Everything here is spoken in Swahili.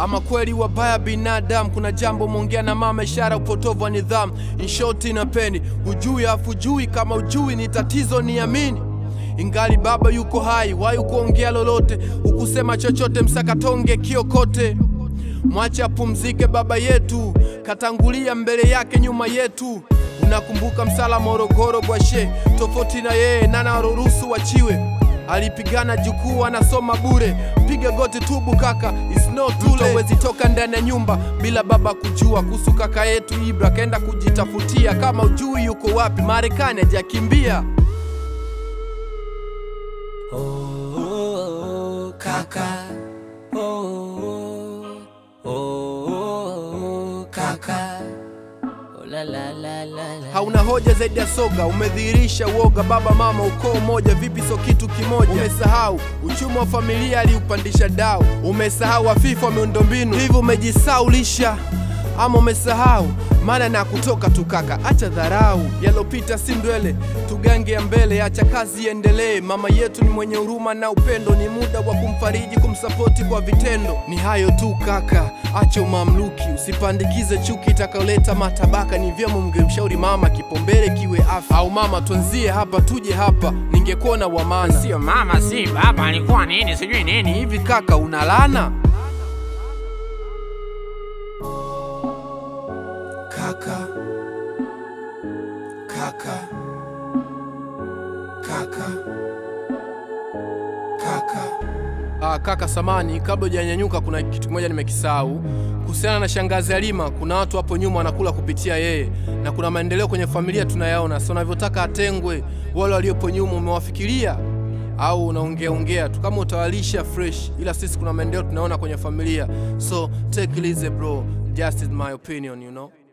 Ama kweli wabaya binadamu, kuna jambo mwongea na mama, ishara upotovu wa nidhamu. In short inapeni hujui afu jui, kama ujui ni tatizo, niamini. Ingali baba yuko hai, wayu kuongea lolote, hukusema chochote, msakatonge kiokote. Mwache apumzike baba yetu, katangulia mbele yake nyuma yetu. Unakumbuka msala Morogoro bwashe, tofauti na yeye nana ruhusu wachiwe alipigana jukuu anasoma bure, piga goti tubu kaka, it's not too late. Hawezi toka ndani ya nyumba bila baba kujua kuhusu kaka yetu Ibra, kaenda kujitafutia. Kama ujui yuko wapi, Marekani hajakimbia. Oh, kaka. Oh, oh, kaka. Oh, la, la, la, la, la. Hauna hoja zaidi ya soga, umedhihirisha uoga. Baba mama ukoo moja, vipi so kitu kimoja? Umesahau uchumi wa familia aliupandisha dau, umesahau wafifa wa miundombinu, hivyo umejisaulisha ama umesahau maana na kutoka tu kaka, acha dharau, yalopita si ndwele, tugange ya mbele, acha kazi iendelee. Mama yetu ni mwenye huruma na upendo, ni muda wa kumfariji, kumsapoti kwa vitendo. Ni hayo tu kaka, acha umamluki, usipandikize chuki itakayoleta matabaka. Ni vyema mngemshauri mama, kipaumbele kiwe afya. Au mama, tuanzie hapa tuje hapa, ningekuona wa maana. Sio mama, si baba, alikuwa nini sijui nini hivi. Hivi kaka, unalana Kaka. Kaka. Kaka. Kaka. Ah, kaka samani, kabla hujanyanyuka, kuna kitu kimoja nimekisahau kuhusiana na shangazi Halima. Kuna watu hapo nyuma wanakula kupitia yeye, na kuna maendeleo kwenye familia tunayaona. So unavyotaka atengwe, wale waliopo nyuma umewafikiria au unaongea ongea tu? Kama utawalisha fresh, ila sisi kuna maendeleo tunaona kwenye familia, so take it easy bro, just is my opinion you know.